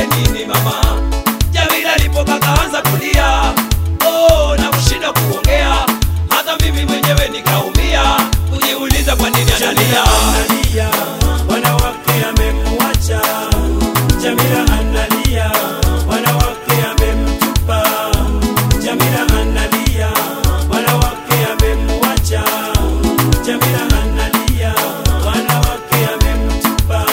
nini mama? Jamila alipoka kaanza kulia, oh, na kushinda kuongea, hata mimi mwenyewe nikaumia kujiuliza kwa nini analia. analia, wanawake amemwacha. Jamila analia, wanawake amemtupa. Jamila analia, wanawake amemwacha. Jamila analia, wanawake amemtupa.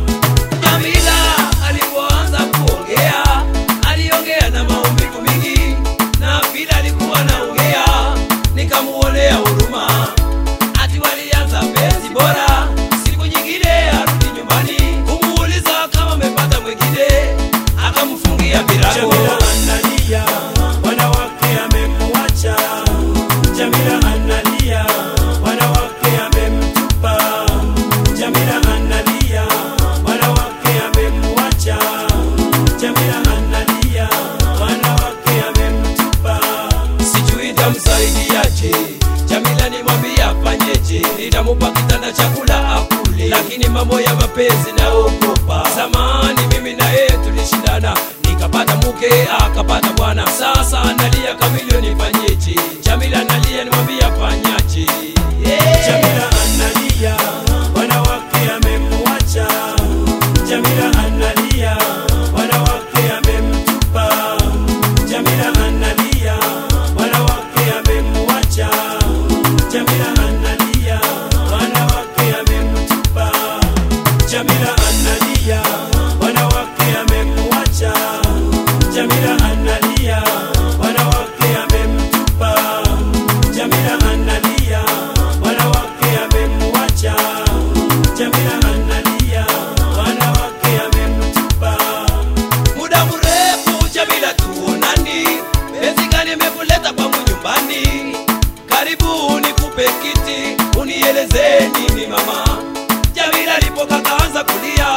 Jamila alipoanza kuongea, aliongea na maumivu mingi, na vile alikuwa anaongea nikamuonea huruma. Ati walianza penzi bora, siku nyingine arudi nyumbani kumuuliza kama amepata mwingine, akamfungia virago. Jamila analia, wanawake amemwacha. Jamila analia, wanawake amemtupa. Jamila analia, wanawake amemwacha. Jamila analia, wanawake amemtupa. sijui nitamsaidiaje. Jamila nimwambie afanyeje, nitamupa kitanda chakula akule, lakini mambo ya mapenzi naogopa. Zamani mimi na yeye tulishindana, nikapata mke akapata bwana, sasa analia kamilio, nifanyeje? Jamila analia, nimwambie afanyaje? Yeah. Jamila analia, wanawake amemwacha. Jamila analia, wanawake amemtupa. Jamila analia, wanawake amemwacha. Jamila analia, wanawake amemtupa. Jamila analia, wanawake amemwacha. Jamila analia, wanawake amemtupa. Jamila analia, wanawake amemwacha. Jamila analia, wanawake amemtupa. muda mrefu Jamila tuonani, penzi gani imekuleta kwangu nyumbani? Karibu nikupe kiti, unieleze nini mama. Jamila alipoka kaanza kulia,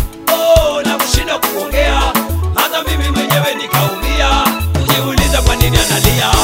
oh, na kushinda kuongea, hata mimi mwenyewe nikaumia kujiuliza kwa nini analia.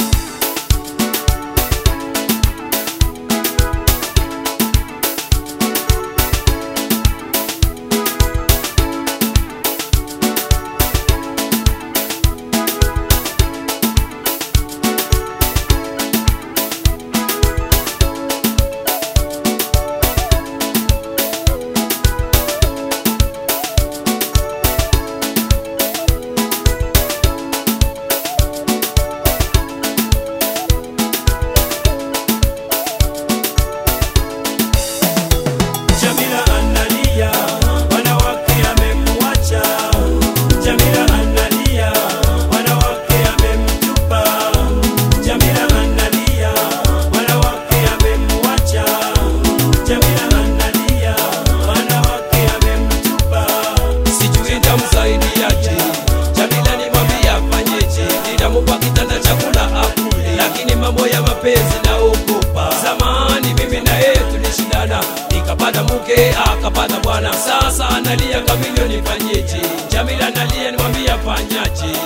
Jamila analia, wanawake amemwacha. Jamila analia, wanawake amemtupa. Jamila analia, wanawake amemwacha. Jamila analia, wanawake amemtupa. sijui nitamsaidiaje. Jamila nimwambie afanyeje, nitamupa kitanda chakula akule, lakini mambo ya mapenzi naogopa. Zamani mimi na yeye tulishindana, nikapata mke akapata bwana, sasa analia kamilio, nifanyeje? Jamila analia, nimwambie afanyaje?